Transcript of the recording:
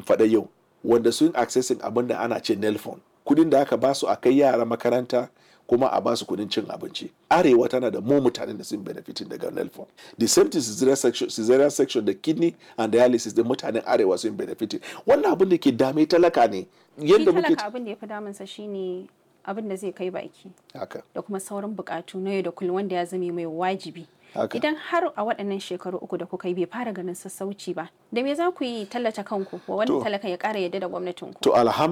faɗa yau wanda sun accessing abin da ana ce nelfon kudin da aka basu a kai yara makaranta kuma a basu kudin cin abinci arewa tana da mu mutanen da sun benefitin daga nelfon the same thing cesarean section, cesarean section da kidney and dialysis da mutanen arewa sun benefitin wannan abin da ke dame talaka ne yadda muke abin da ya fi damunsa shine abin da zai kai baki haka da kuma sauran bukatu na yau da kullum wanda ya zame mai wajibi haka idan har a waɗannan shekaru uku da kuka yi bai fara ganin sassauci ba da me za ku yi tallata kanku wa wani To. talaka ya ƙara yadda da gwamnatin ku to alhamdulillah